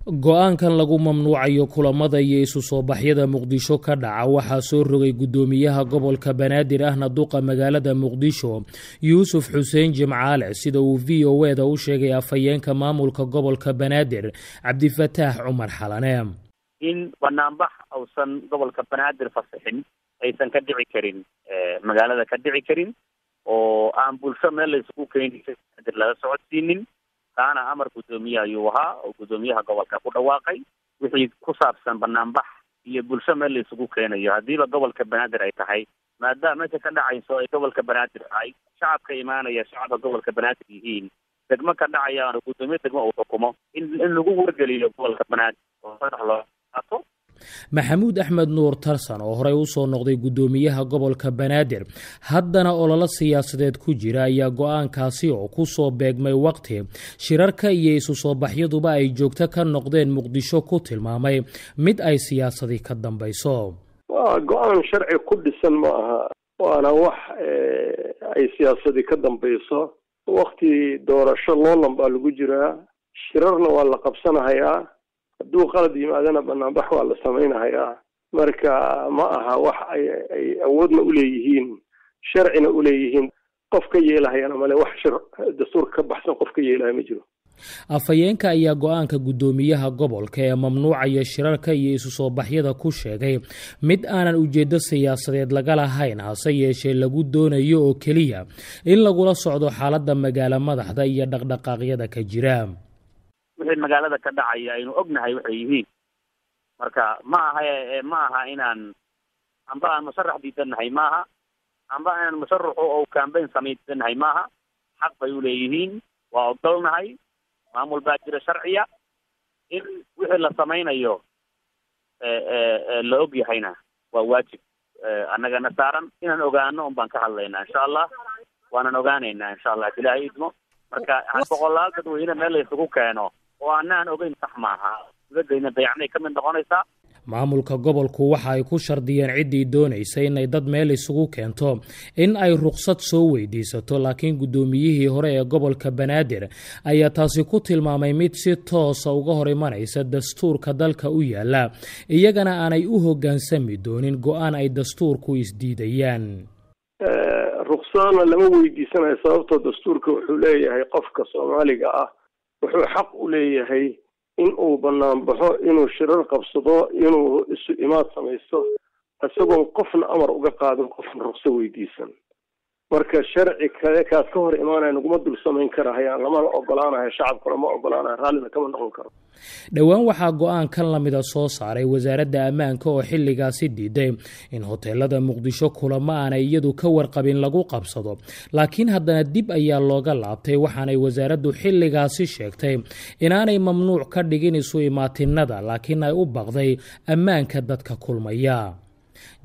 go-aankan lagu mamnuucayo kulamada iyo isu soo baxyada muqdisho ka dhaca waxaa soo rogay guddoomiyaha gobolka banaadir ahna duqa magaalada muqdisho yuusuf xuseen jimcaale sida uu v o e da u sheegay afhayeenka maamulka gobolka banaadir cabdifataax cumar xalane in banaanbax uusan gobolka banaadir fasixin aysan ka dhici karin magaalada ka dhici karin oo aan bulsho meel la isugu keeni banaadir laga socodsiinin kaana amar guddoomiye ayuu ahaa oo guddoomiyaha gobolka ku dhawaaqay wixii ku saabsan banaanbax iyo bulsho meel la isugu keenayo haddiiba gobolka banaadir ay tahay maadaama meesha ka dhacayso ay gobolka banaadir tahay shacabka imaanaya shacabka gobolka banaadir yihiin degmo ka dhacayaan guddoomiye degmo uu xukumo in in lagu wargeliyo gobolka banaadir oo sadex loo qaato maxamuud axmed nuur tarsan oo horey usoo noqday guddoomiyaha gobolka banaadir haddana ololo siyaasadeed ku jira ayaa go-aankaasi oo kusoo beegmay waqti shirarka iyo isu soo baxyaduba ay joogto ka noqdeen muqdisho ku tilmaamay mid ay siyaasadii ka dambayso waa go-aan sharci ku dhisan ma aha waana wax ay siyaasadii ka dambayso wakti doorasho loolan baa lagu jiraa shirarna waa la qabsanahayaa hadduu qalad yimaadana banaanbax waa la samaynahayaa marka ma aha wax ay awoodna uleeyihiin sharcina uleeyihiin qof ka yeelahayana male wax shir dastuurka ka baxsan qof ka yeelahaya ma jiro afhayeenka ayaa go-aanka guddoomiyaha gobolka ee mamnuucaya shirarka iyo isu soo baxyada ku sheegay mid aanan ujeeddo siyaasadeed laga lahayn hase yeeshee lagu doonayo oo keliya in lagula socdo xaaladda magaalo madaxda iyo dhaqdhaqaaqyada ka jira wixii magaalada ka dhacaya aynu ognahay waxay yihiin marka ma aha ma aha inaan amba aan musharax diidanahay maaha amba inaan musharaxu oo cambayn samaydsanahay maaha xaq bay uleeyihiin waa ogolnahay maamul baa jira sharciya in wixii la samaynayo la og yahayna waa waajib annagana saaran inaan ogaano un baan ka hadlaynaa insha allah waanan ogaanaynaa insha allah ilaahay idmo marka boqolaal dadweyne meel la isugu keeno oo anaan ogeyn sax maaha dibadayna dayacnay ka mid noqonaysaa maamulka gobolku waxa ay ku shardiyeen ciddii doonaysa inay dad meel isugu keento in ay ruqsad soo weydiisato laakiin guddoomiyihii hore ee gobolka banaadir ayaa taasi ku tilmaamay mid si toosa uga hor imanaysa dastuurka dalka u yaala iyagana aanay u hoggaansami doonin go-aan ay dastuurku isdiidayaan ruqsadana lama weydiisanayo sababtoo dastuurka wuxuu leeyahay qofka soomaaliga ah wuxuu xaq u leeyahay in uu banaanbaxo inuu shirar qabsado inuu isu imaad samaysto isagoon qofna amar uga qaadin qofna ruqso weydiisan marka sharci kale kaas ka hor imaanaya naguma dul samayn karahayaan lamana ogolaanayo shacabkuna ma ogolaanayo raallina kama noqon karo dhowaan waxaa go-aan kan lamida soo saaray wasaaradda ammaanka oo xilligaasi diiday in hoteelada muqdisho kulamo aanay iyadu ka warqabin lagu qabsado laakiin haddana dib ayaa looga laabtay waxaanay wasaaraddu xilligaasi sheegtay inaanay mamnuuc ka dhigin isu imaatinada laakiin ay u baqday ammaanka dadka kulmaya